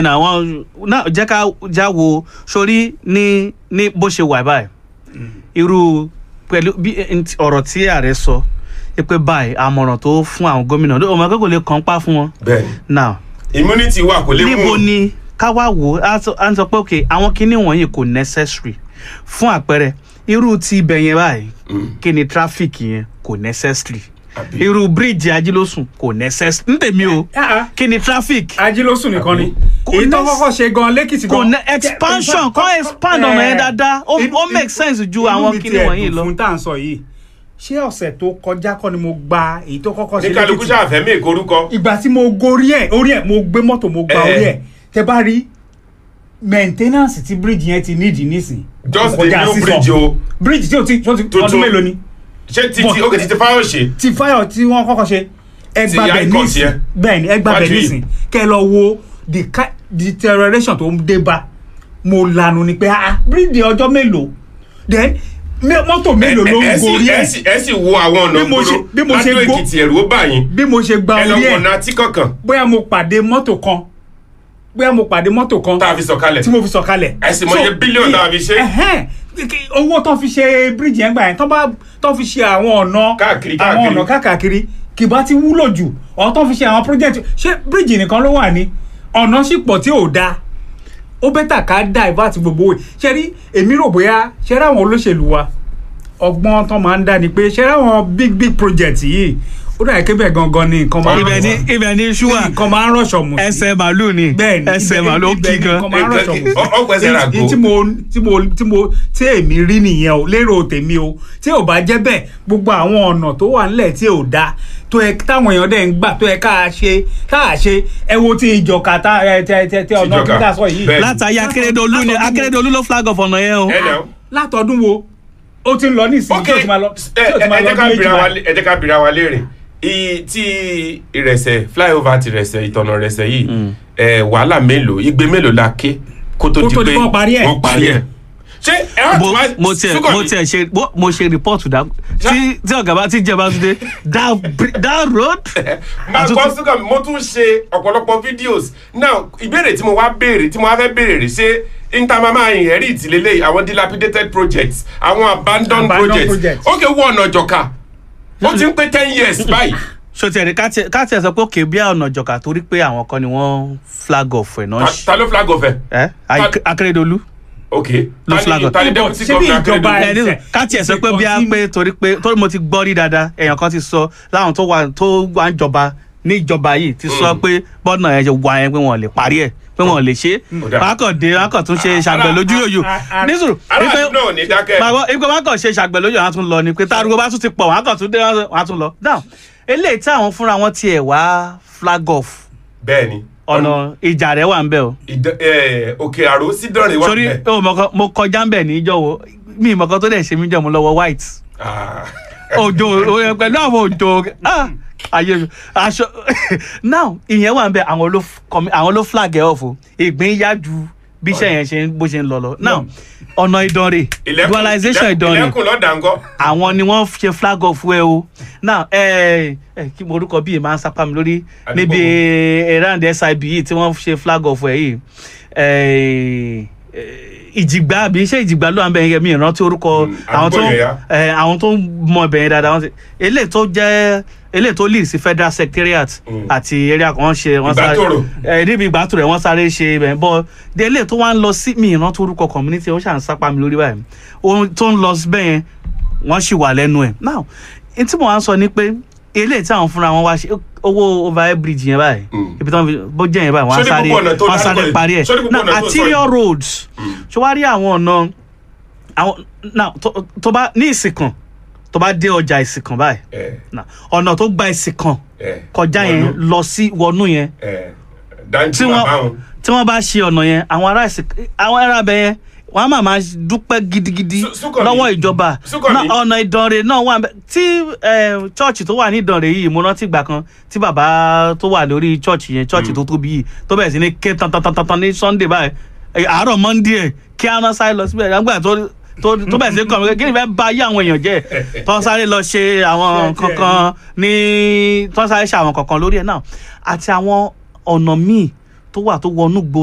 náà wọn náà jẹ́ ká já wo sórí ní ní bó ṣe wà báyìí irú pẹ̀lú bí nt- ọ̀rọ̀ tí ààrẹ sọ pé báyìí àmọ̀ràn tó fún àwọn gómìnà ọmọ akẹ́kọ̀ọ́ lè kàn pa fún wọn bẹ́ẹ̀ni now immunity wà kò lè mú níbo ni ká wá wò ó á sọ- á ń sọ pé ok àwọn kinní wọ̀nyí kò necessary fún àpẹẹrẹ irú ti ibẹ̀ yẹn báyìí Mm. kí ni traffic yẹn kò necessary Àbí? irú bíríìjì ajílósùn kò necessary ní tèmi o kí ni traffic ajílósùn nìkan ni Kò èyí tó ní- kọ́kọ́ ṣe gan lẹ́kìtì kò gan ní expansion kọ́ expand ọ̀nà yẹn dáadáa ó ó make sense ju àwọn kinní wọ̀nyí lọ. fún tá à ń sọ yìí ṣé ọ̀sẹ̀ tó kọjá kọ́ ni mo gba èyí tó kọ́kọ́ ṣe ní kálukú lẹ́kìtì ṣàfẹ́mí ìkorúkọ ìgbà tí mo gorí ẹ̀ orí ẹ̀ mo gbé mọ́tò mo gba Eh. orí ẹ̀ tẹ bá rí maintenance tí bíríìjì yẹn ti nídìí nísìn just kò the kọjá new sísọ. bridge o bíríìjì tí o ti tí o ti Tuntun. ọdún mélòó ni ṣé títí Bọ̀. ok títí fáwọn ṣe ti fáyọ̀ tí wọ́n kọ́kọ́ ṣe ẹgbà Ti bẹ̀ Icon nísìn yẹn. bẹ́ẹ̀ ni ẹgbà bẹ̀ Wájú yìí. nísìn kẹ́ ẹ lọ wo the ki- deterioration tó ń dé bá mo lanu ni pé ah bíríìjì ọjọ́ mélòó then mé- mọ́tò mélòó ló ẹ ń sì gorí ẹ ẹ̀ sì ẹ sì wo àwọn ọ̀nà Bí mo ṣe- bí mo ṣe ládùn go- èkìtì ẹ̀rù ó bà yín bí mo ṣe gba ẹ lọ orí wọ̀nà ẹ̀ àti kankan bóyá mo pàdé mọ́tò kan bóyá mo pàdé mọ́tò kan tá a fi sọ̀kalẹ̀ tí mo fi sọ̀kalẹ̀. Ẹ sì mọ iye So, bílíọ̀nù tá a fi ṣe. ẹhẹ́n, kí- owó tó fi ṣe bíríìjì yẹn gbà yẹn tó bá tó fi ṣe àwọn ọ̀nà Káàkiri, àwọn káàkiri. ọ̀nà káàkiri kì bá ti wúlò jù ọ̀ tó fi ṣe àwọn project ṣé bíríìjì nìkan ló wà ní ọ̀nà sì pọ̀ tí ò dáa ó bẹ́tà ká divert gbogbo owó ṣe rí èmi rò bóyá ṣe rí àwọn olóṣèlú wa ọgbọ́n tó máa ń dá ni pé ṣe rí àwọn big big project yìí ó dà kébẹ̀ gangan ni nǹkan máa ń ibẹ̀ ni ibẹ̀ ni ṣúwà nǹkan máa ń rọ̀ṣọ̀ mù sí ẹsẹ̀ màálù ni bẹ́ẹ̀ni ẹsẹ̀ ibẹ̀- màálù ó ibẹ̀ kí ni gan. nǹkan máa ń rọ̀ṣọ̀ mù sí. Ọ- ọgbẹ́sẹ̀ rà Èyí go. tí mo tí mo tí mo tí èmi rí nìyẹn o lérò tèmi o tí ò bá jẹ́ bẹ́ẹ̀ gbogbo àwọn ọ̀nà tó wà nílẹ̀ tí ò dáa tó yẹ táwọn èèyàn dẹ̀ ń gbà tó yẹ ká ṣe tá a ṣe ẹ wo ti ìjọka tá ẹ tẹ tẹ tẹ ọ̀nà Ìjọka, tí ká sọ yìí bẹ́ẹ̀. látàyè akérèdọ́lù ni látọdún wo- akérèdọ́lù ló flag off ọ̀nà yẹn o. ẹ nà ó. látọdún wo ó ti ń lọ nísìnyí ok tí ò ti máa lọ ẹ tí ò ti máa ẹ lọ jẹ́ ká ọdún bira méjì wa báyìí. lé- ẹ jẹ́ ká bira wa léèrè iye tí ìrẹsẹ̀ flyover ti rẹsẹ̀ ìtọ̀nà rẹsẹ̀ yìí ẹ wàhálà mélòó igbe mélòó la ké kó tó Kó di tó di pé wọ́n parí ẹ̀. wọ́n parí ẹ̀ ṣé ẹ wá tí mo wá mo tiẹ̀ Súnkànmí, mo tiẹ̀ ṣe mo- mo ṣe report dá tí tí ọ̀gá bá ti jẹ́ bá tún dé that bri- that road. máa àtúntò- gbọ́ Súnkànmí mo tún ṣe ọ̀pọ̀lọpọ̀ videos now ìbéèrè tí mo wá béèrè tí mo wá fẹ́ béèrè rè ṣé intamama inherit lélẹ̀ àwọn dilapidated projects àwọn abandoned Abandoned projects projects. ok wọ ọ̀nà ìjọka ó ti ń pé ten years báyìí so tiẹ̀ ní ká tiẹ̀ ká tiẹ̀ sọ pé òkè bí ọ̀nà ìjọka torí pé àwọn kan ni wọ́n flag off ẹ̀ náà Ta- ṣe. ta ló flag off ẹ ẹ akérèdọ́lù. ok Ló ta flag ni off. ta ni Ṣé deputy bí governor ìjọba Akeredolu? ẹ- ẹ ní ká tiẹ̀ sọ pé bí a pé torí pé torí mo ti gbọ́ rí dáadáa èèyàn kan ti sọ láwọn tó wà tó wà ń jọba ní ìjọba yìí ti sọ pé bọ́ọ̀nà ẹ̀ ṣe wà yẹn pé wọ́n lè parí ẹ̀ pé wọ́n lè ṣe é Ó dáa. wọ́n á kàn dé wọ́n á kàn tún ṣe ṣàgbẹ̀ lójú yòyò a- a- nísòrò aráàlú náà ò ní dákẹ́. bàbá ipò wọn kàn ṣe ṣàgbẹ̀ lójú àwọn tún lọ ni pé tárugo bá tún ti pọ̀ wọn á kàn tún dé wọn á tún lọ now eléyìí tí àwọn fúnra wọn tiẹ̀ wá flag off bẹ́ẹ̀ni ọ̀nà ìjà rẹ̀ wà ń bẹ̀ o ìdán- ẹ, òkè àrò sí dánrin wà sórí bẹ́ẹ̀. o mọ̀kan mo kọjá ń bẹ̀ ní ìjọ wo mi ìmọ̀kan tó dẹ̀ ṣe mí jẹ́ mo lọ́wọ́ white Ah. òjò o- pẹ̀lú àwọn òjò ah, ayé mi aṣọ now ìyẹn wà ń bẹ̀ àwọn ló f- kọmi- àwọn ló flag ẹ̀ off o ìgbín yá ju bí iṣẹ́ yẹn ṣe ń- bó ṣe ń lọ lọ now ọ̀nà ìdánrè Ilẹ̀kùn- dualization ilẹ̀- ìdánrè ilẹ̀kùn lọ́dà ńkọ́ àwọn ni wọ́n ṣe flag off ẹ o now ẹ ẹ kí mo orúkọ bíi máa ń sápá mi lórí Àdúgbò níbi wo? around SIB yìí tí wọ́n ṣe flag off ẹ yìí ẹ, ẹ, ìjìgbá àbí iṣẹ́ ìjìgbá ló wà ń bẹ̀ yẹn mi ìrántí orúkọ Mm, àwọn tó àdúgbò yẹn yá. ẹ, àwọn tó ń mọ ibẹ̀ yẹn dáadáa wọ́n ti eléyìí tó jẹ́ eléyìí tó lead sí federal secretariat Mm. àti area kan wọ́n ṣe wọ́n sáré Ìgbàtòrò. ẹ níbi ìgbàtò rẹ̀ wọ́n sáré ṣe ibẹ̀ bọ́ de eléyìí tó wá ń lọ sí mi ìrántí orúkọ community ó ṣàn sápá mi lórí báyìí ohun tó ń lọ síbẹ̀ yẹn wọ́n sì wà lẹ́nu ẹ̀ now n tí mo wá ń sọ ni pé eléyìí tí àwọn fúnra wọn wá ṣe owó overhead bridge yẹn báyìí Mm. ibi tí wọ́n fi bó jẹ́ yẹn báyìí wọ́n á Sórí sáré gbogbo ọ̀nà tó wọ́n á dárúkọ sáré yìí. parí ẹ̀ Sórí gbogbo now ọ̀nà tó sọ arterial yìí. roads ṣé wàá rí àwọn ọ̀nà àwọn now tó- tó bá ní ìsìnkàn tó bá dé ọjà ìsìnkàn báyìí ẹ now, ọ̀nà tó gba ìsìnkàn ẹ kọjá yẹn wọnú. lọ sí wọnú yẹn ẹ dáńtì tí bàbá wọ́n wọn. tí wọ́n bá ṣe ọ̀nà yẹn àwọn ará ìsìn àwọn ará abẹ yẹn wọ́n á máa máa dúpẹ́ gidigidi Sú- Súnkànmí. lọ́wọ́ ìjọba Súnkànmí. Náà ọ̀nà ìdànrè náà wà bẹ́ẹ̀. tí chọ́ọ̀chì tó wà ní ìdànrè yìí mo rántí ìgbà kan tí bàbá tó wà lórí chọ́ọ̀chì yẹn chọ́ọ̀chì tó tóbi yìí tó bẹ̀rẹ̀ sí ní ké tantantantan ní sunday báyìí Eh, àárọ̀ monday ẹ̀ kí á náà sáré lọ síbẹ̀ nígbà tó tó tó bẹ̀rẹ̀ sí ní kọ́ mi kí ni fẹ́ bá yé àwọn èèyàn jẹ́ tó sáré lọ ṣe àwọn Díẹ̀ díẹ̀ kankan ní tó sáré ṣe àwọn kankan lórí ẹ̀ náà àti àwọn ọ̀nà míì tó wà tó wọnú gbòòrò